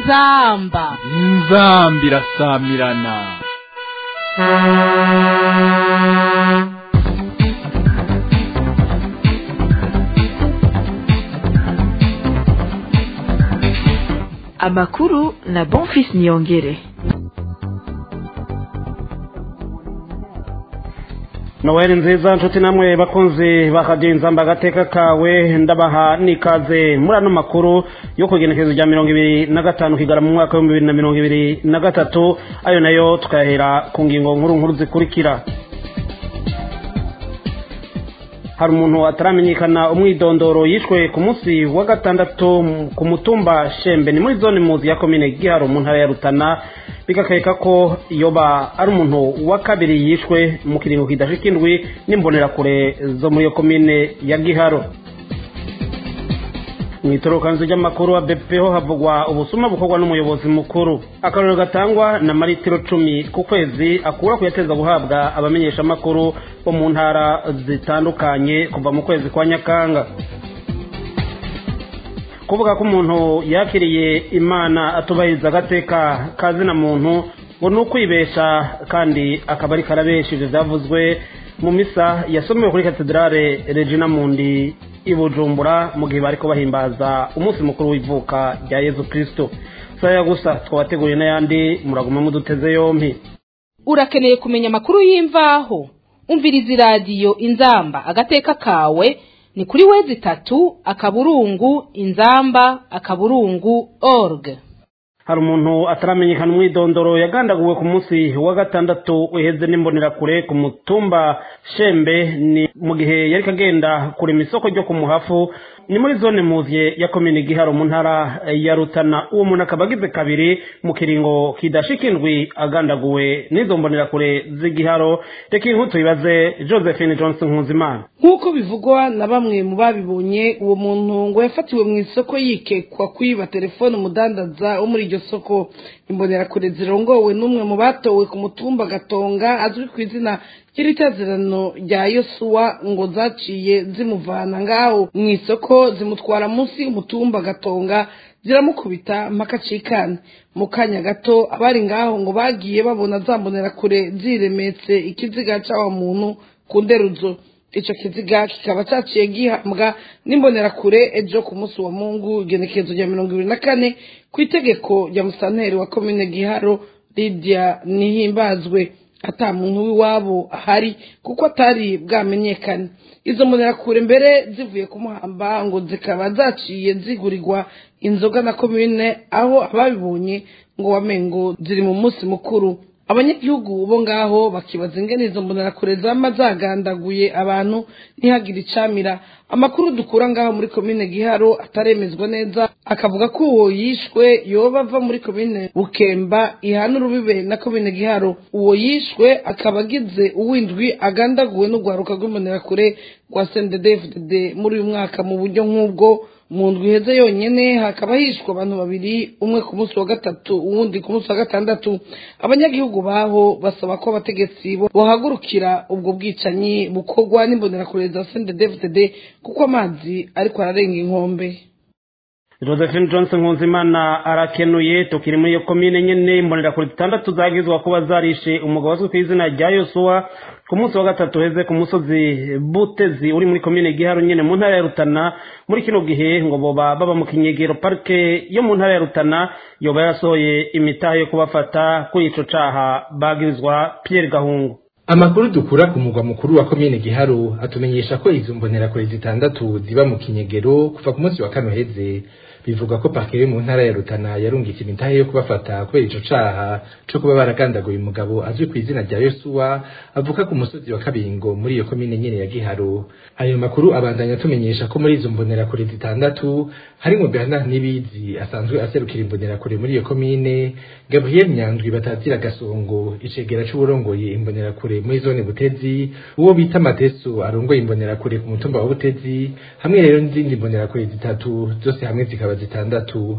inzamba inzamba irasamirana amakuru na bonfis niyongere noweli nziza nshuti namwe bakunzi bakagenza agateka kawe ndabaha nikaze muri ano makuru yo kugenekerezo rya mirongo ibiri na gatanu kigara mu mwaka w'ibihumbi bibiri na mirongo ibiri na gatatu ayo nayo tukayahera ku ngingo nkuru nkuru zikurikira hari umuntu ataramenyekana umwidondoro yishwe ku munsi wa gatandatu ku mutumba shembe ni muri zone muzi ya komine giharo mu ntara ya rutana bigakeka ko yoba ari umuntu wa kabiri yishwe mu kiringo kidashika indwi n'imbonerakure zo muri iyo komine ya giharo mu itorokanzu ry'amakuru wa bepeho havugwa ubusuma bukorwa n'umuyobozi mukuru akarorero gatangwa na maritiro cumi ku kwezi akura kuyateza guhabwa abamenyeshamakuru bo mu ntara zitandukanye kuva mu kwezi kwa nyakanga kuvuga ko umuntu yakiriye imana atubahiriza agateka kazina muntu ngo ni ukwibesha kandi akaba ari karabesha ibyo byavuzwe mu misa yasomewe kuri katedrale regina mundi i bujumbura mu gihe bari bahimbaza umunsi mukuru w'ivuka rya yezu kirisito saya gusa twabateguriye n'ayandi muraguma muduteze yombi urakeneye kumenya amakuru y'imvaho umviriza iradiyo inzamba agateka kawe ni kuri wezi itatu akaburungu inzamba akaburungu org hari umuntu ataramenyekana umwidondoro yagandaguwe ku munsi wa gatandatu uheze n'imbonerakure ku mutumba shembe ni mu gihe yari kagenda kurema isoko ryo ku muhafu ni muri zone muziye ya komine giharo mu ntara ya rutana uwo muntu akaba agize kabiri mu kiringo kidashika indwi agandaguwe n'izo mbonerakure z'igiharo reka iyi nkuru tuyibaze josephine johnson nkuzimana nk'uko bivugwa na bamwe mu babibonye uwo muntu ngo yafatiwe mu isoko yikekwa kwiba telefone umudandaza wo muri iryo soko imbonerakure zirongowe n'umwe mu batowe ku mutumba gatonga azwi ku izina ry'itazirano rya yosuwa ngo zaciye zimuvana ngaho mu isoko zimutwara munsi y'umutumba gatonga ziramukubita mpaka acikane mu kanya gato abari ngaho ngo bagiye babona za mbonerakure ziremetse ikiziga c'awa muntu ku nderuzo ico kiziga kikaba caciye gihambwa n'imbonerakure ejo ku munsi wa mungu igenekerezo rya mirongo ibiri na kane ku itegeko rya musanteri wa komine giharo lidia nihimbazwe ata muntu w'iwabo ahari kuko atari bwamenyekane izo mbonerakure mbere zivuye kumuhamba ngo zikaba zaciye zigurirwa inzoga na komine aho ababibonye ngo wamengo ziri mu munsi mukuru abanyagihugu bo ngaho bakibaza ingene izo mbonerakure zama zagandaguye abantu ntihagire icamira amakuru dukura ngaho muri komine giharo ataremezwa neza akavuga ko uwo yishwe yoba ava muri komine bukemba ihana urubibe na komine giharo uwo yishwe akaba agize uwindwi agandaguwe n'urwaruka rw'imbonerakure rwa sendedefdd muri uyu mwaka mu buryo nk'ubwo mu ndwi iheze yonyene hakaba hishwe abantu babiri umwe ku munsi wa gatatu uwundi ku munsi wa gatandatu abanyagihugu baho basaba ko abategetsi bohagurukira ubwo bwicanyi bukorwa n'imbonerakure za sendedefdd kuko amazi ariko ararenga inkombe josephine johnson nkunzimana arakenuye tukiri muri iyo komine nyene imbonerakure zitandatu zagizwa kuba zarishe umugabo azwi ku izina rya yosuwa ku munsi wa gatatu heze ku musozi butezi uri muri komine giharo nyene mu ntara ya rutana muri kino gihe ngo boba baba mu kinyegero parike yo mu ntara ya rutana yoba yarasohoye imitaha yo kubafata kuri ico caha bagirizwa pierre gahungu amakuru dukura ku mugwa mukuru wa komine giharo atumenyesha ko izo mbonerakure zitandatu ziba mu kinyegero kuva ku munsi wa kano heze bivuga ko parke yo mu ntara ya Rutana yarungitse imitahe yo kubafata kubera ico caha co kuba baragandaguye umugabo azwi ku izina rya Yosuwa avuka ku musozi wa Kabingo muri iyo komine nyene ya Giharo ayo makuru abandanya atumenyesha ko muri izo mbonerakure zitandatu harimo Bernard Nibizi asanzwe aserukira imbonerakure muri iyo komine Gabriel Nyandwi batazira gasongo icegera c'uburongoye imbonerakure muri zone Butezi uwo bita Mateso arongoye imbonerakure ku mutumba wa Butezi hamwe rero n'izindi mbonerakure zitatu zose hamwe zikaba zitandatu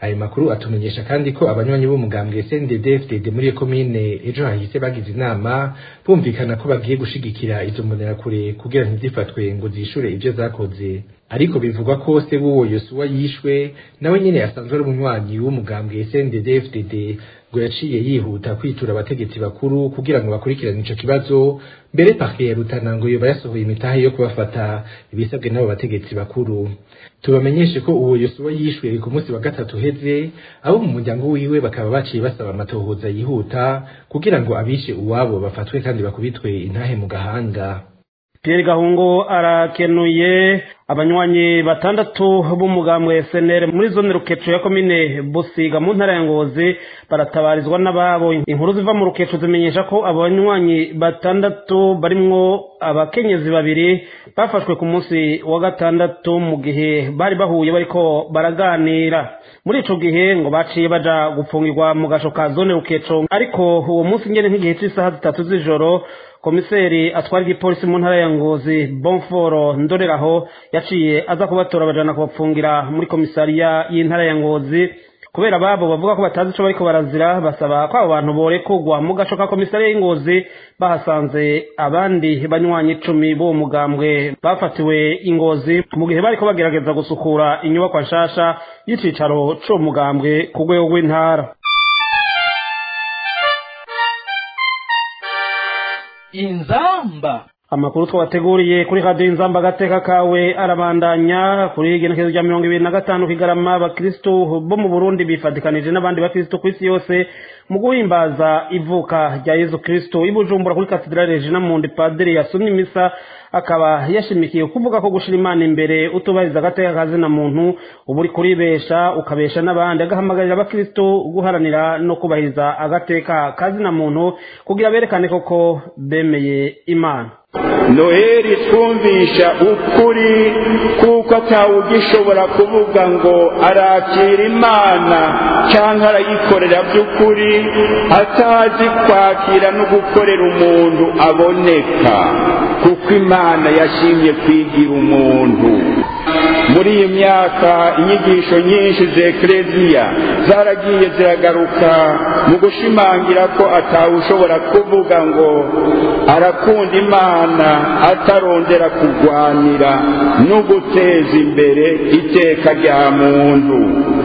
ayo makuru atumenyesha kandi ko abanywanyi b'umugambwe CNDD-FDD muri iyo komine ejo hahise bagize inama bumvikana ko bagiye gushigikira izo mbonerakure kugira ntizifatwe ngo zishure ivyo zakoze ariko bivugwa ko se w'uwo yosuwa yishwe nawe nyene asanzwe ari umunywanyi w'umugambwe CNDD-FDD ngo yaciye yihuta kwitura abategetsi bakuru kugira ngo bakurikirane ico kibazo mbere parke ya Rutana ngo yoba yasohoye imitahe yo kubafata ibisabwe n'abo bategetsi bakuru tubamenyeshe ko uwo yosuwa yishwe ku munsi wa gatatu uheze abo mu muryango wiwe bakaba baciye basaba amatohoza yihuta kugira ngo abishe uwabo bafatwe kandi bakubitwe intahe mu gahanga Pierre Gahungu arakenuye abanywanyi batandatu b'umugambwe SNL muri zone Rukeco ya komine Busiga mu ntara ya Ngozi baratabarizwa n'ababo inkuru ziva mu Rukeco zimenyesha ko abanywanyi batandatu barimwo abakenyezi babiri bafashwe ku munsi wa gatandatu mu gihe bari bahuye bariko baraganira muri ico gihe ngo baciye baja gupfungirwa mu gasho ka zone Rukeco ariko uwo munsi ngene nk'igihe c'isaha zitatu z'ijoro komiseri atwara igipolisi mu ntara ya ngozi bonforo ndoreraho yaciye aza kubatora bajana kubapfungira muri komisariya y'intara ya ngozi kubera babo bavuga ko batazi ico bariko barazira basaba ko abo bantu borekurwa mu gaco ka komisariya y'ingozi bahasanze abandi banywanyi icumi b'uwo mugambwe bafatiwe ingozi mu gihe bariko bagerageza gusukura inyubakwa nshasha y'icicaro c'uwo mugambwe ku rwego rw'intara inzamba amakuru twabateguriye kuri radiyo inzamba agateka kawe arabandanya kuri igenekezo rya mirongo ibiri na gatanu kigarama abakristu bo mu burundi bifatikanije n'abandi bakristu ku isi yose mu guhimbaza ivuka rya yezu kristu i bujumbura kuri katedrale regina mundi padiri yasomye imisa akaba yashimikiye kuvuga ko gushira imana imbere utubahiriza agateka kazina muntu uba uri kuribesha ukabesha n'abandi agahamagarira abakristu guharanira no kubahiriza agateka kazina muntu kugira berekane koko bemeye imana noheli twumvisha ukuri kuko atawugishobora kuvuga ngo arakira imana cyangwa arayikorera by'ukuri atazi kwakira no gukorera umuntu aboneka kuko imana yashimye kwigira umuntu muri iyi myaka inyigisho nyinshi za ekereziya zaragiye ziragaruka mu gushimangira ko atawushobora kuvuga ngo arakunda imana atarondera kurwanira no guteza imbere iteka rya muntu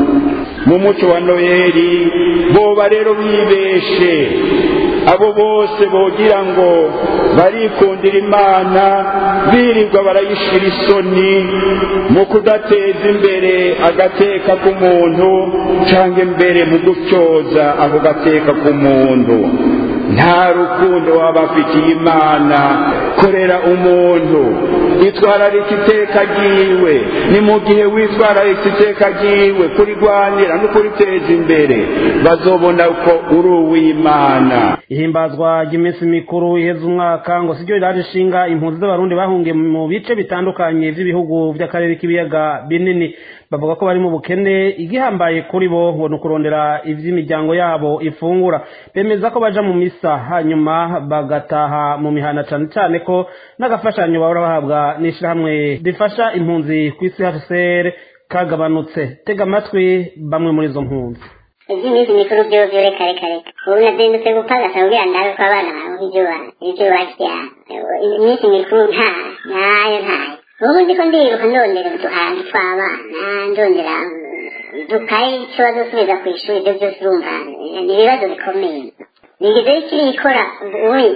mu muco wa noheli boba rero bibeshe abo bose bogira ngo barikundira imana birirwa barayishira isoni mu kudateza imbere agateka k'umuntu cyangwa imbere mu gutyoza ako gateka k'umuntu nta rukundo waba afitiye imana korera umuntu itwararika iteka ryiwe ni mu gihe witwararika iteka ryiwe kurigwanira no kuriteza imbere bazobona ko uri uw'imana ihimbazwa ry'iminsi mikuru iheza umwaka ngo siryo riraje ishinga impunzi z'abarundi bahungiye mu bice bitandukanye by'ibihugu by'akarere k'ibiyaga binini bavuga ko bari mu bukene igihambaye kuri bo ngo ni ukurondera iby'imiryango yabo ifungura bemeza ko baja mu misa hanyuma bagataha mu mihana cyane cyane ko n'agafashanyo bahora bahabwa n'ishyirahamwe rifasha impunzi ku isi hcr kagabanutse tega amatwi bamwe muri izo mpunzi iby'iminsi mikuru byose reka reka reka ubu nazindutse gupagasa kugira ndabe ko abana bawe ibyo ibyo barya iminsi mikuru nta ntayo ntayo ubu ndiko ndiruka ndondera uduhantu tw'abana ndondera dukaye icyo bazosubiza ku ishuri ibyo byose urumva ni ibibazo bikomeye nigeze ikiri ikora ubu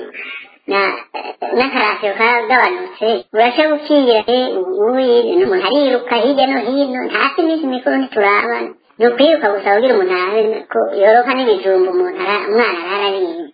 n'akarasiyo kagabanutse urasha gukingira ubu umuntu ariruka hirya no hino ntasi iminsi mikuru ntiturabana ni ukwiruka gusa kugira umuntu arabe ko yoroka n'ibijumba umuntu umwana ararariye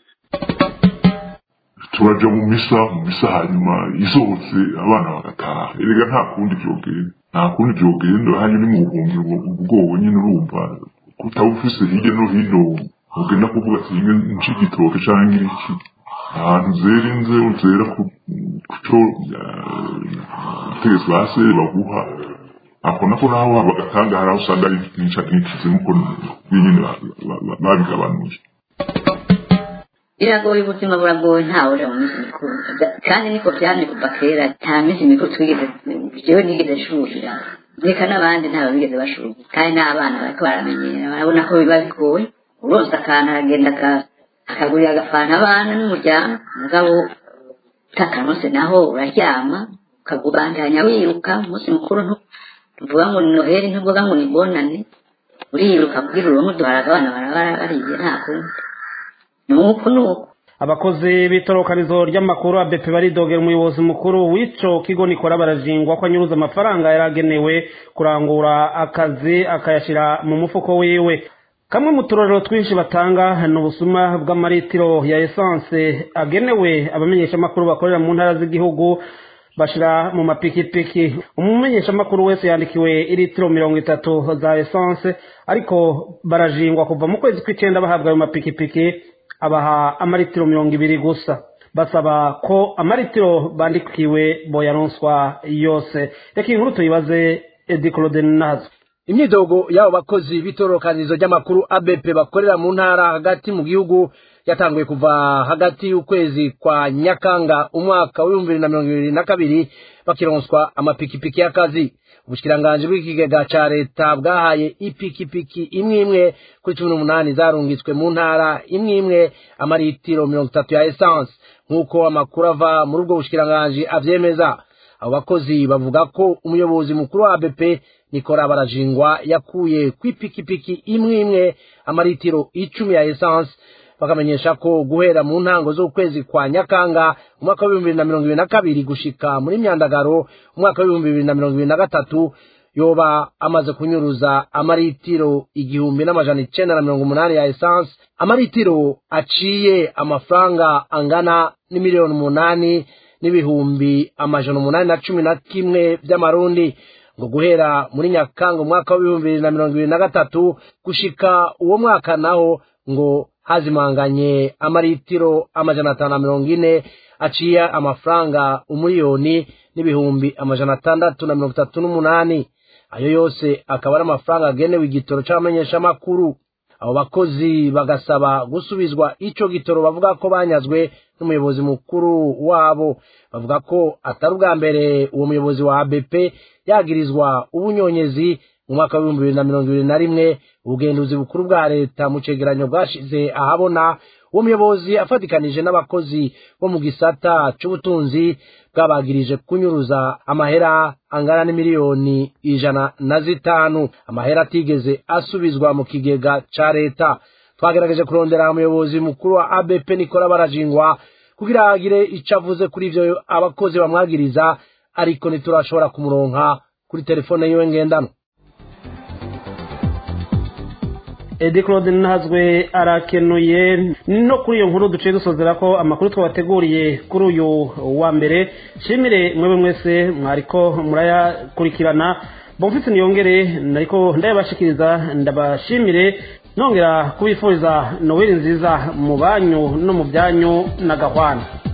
turaja mu misa mu misa hanyuma isohotse abana bagataha erega nta kundi vyogenda nta kundi vyogenda hanyuma ni mu buhungiro ubwoba nyine urumva kutaba ufise hirya no hino ugenda kuvuga ati rimwe nci igitoke canke iki ahantu zera inze zera kuco utegetswe hasi baguha ako nako naho bagatanga hari aho usanga ari nica nkikize nkuko nyine babigabanuje biragoye ubuzima buragoye ntawe uri mu minsi mikuru kandi niko byamye kuva kera nta minsi mikuru twigeze jewe nigeze nshurira reka n'abandi ntabwo bigeze bashoboye kandi n'abana bariko baramenyera barabona ko biba bigoye uronse akantu aragenda akagurira agafanta abana n'umuryango mugabo utakaronse naho uraryama ukagubandanya wiruka umunsi mukuru ntuvuga ngo ni noheli ntuvuga ngo ni bonane uriruka kugira uronke uduharaga abana barabara bariye nta kundi nuko nuko abakozi b'itorokanizo ry'amakuru abepe baridogera umuyobozi mukuru w'ico kigo nikora barajingwa ko anyuruza amafaranga yaragenewe kurangura akazi akayashira mu mufuko wiwe kamwe mu turorero twinshi batanga ni ubusuma bw'amaritiro ya esanse agenewe abamenyeshamakuru bakorera mu ntara z'igihugu bashira mu mapikipiki umumenyeshamakuru wese yandikiwe iritiro mirongo itatu za esanse ariko barajingwa kuva mu kwezi kw'icenda bahabwa ayo mapikipiki abaha amaritiro mirongo ibiri gusa basaba ko amaritiro bandikiwe boyaronswa yose reka inkuru tuyibaze edi claude nazo imyidogo y'abo bakozi b'itororokanizo ry'amakuru abp bakorera mu ntara hagati mu gihugu yatanguye kuva hagati y'ukwezi kwa nyakanga umwaka w'ibihumbi bibiri na mirongo ibiri na kabiri bakironswa amapikipiki y'akazi ubushikiranganje bw'ikigega ca leta bwahaye ipikipiki imwe imwe kuri cumi n'umunani zarungitswe mu ntara imwe imwe amaritiro mirongo itatu ya esanse nk'uko amakuru ava muri ubwo bushikiranganje avyemeza abo bakozi bavuga ko umuyobozi mukuru wa abp nikora barajingwa yakuye kw'ipikipiki imwe imwe amaritiro icumi ya esanse bakamenyesha ko guhera mu ntango z'ukwezi kwa nyakanga umwaka w'ibihumbi bibiri na mirongo ibiri na kabiri gushika muri myandagaro umwaka w'ibihumbi bibiri na mirongo ibiri na gatatu yoba amaze kunyuruza amaritiro igihumbi n'amajana icenda na mirongo umunani ya esanse amaritiro aciye amafaranga angana n'imiliyoni umunani n'ibihumbi amajana umunani na cumi na kimwe vy'amarundi ngo guhera muri nyakanga umwaka w'ibihumbi bibiri na mirongo ibiri na gatatu gushika uwo mwaka naho ngo hazimanganye amaritiro amajana atanu na mirongo ine aciye amafaranga umuriyoni n'ibihumbi amajana atandatu na mirongo itatu n'umunani ayo yose akaba ari amafaranga agenewe igitoro c'abamenyeshamakuru abo bakozi bagasaba gusubizwa ico gitoro bavuga ko banyazwe n'umuyobozi mukuru wabo bavuga ko atari ubwa mbere uwo muyobozi wa abp yagirizwa ubunyonyezi mu mwaka w'ibihumbi bibiri na mirongo ibiri na rimwe ubugenduzi bukuru bwa leta mu cegeranyo bwashize ahabona uwo muyobozi afatikanije n'abakozi bo mu gisata c'ubutunzi bwabagirije kunyuruza amahera angana n'imiliyoni ijana na zitanu amahera atigeze asubizwa mu kigega ca leta twagerageje kurondera umuyobozi mukuru wa abp nikora barajingwa kugira agire ico avuze kuri ivyo abakozi bamwagiriza ariko ntiturashobora kumuronka kuri telefone yiwe ngendanwa edi claude ntazwe arakenuye no kuri iyo nkuru duciye dusozera ko amakuru twabateguriye kuri uyu wa mbere nshimire mwebe mwese mwariko murayakurikirana bomfise niyongere nariko ndayabashikiriza ndabashimire nongera kubifuriza noweli nziza mu banyu no mu byanyu na gahwana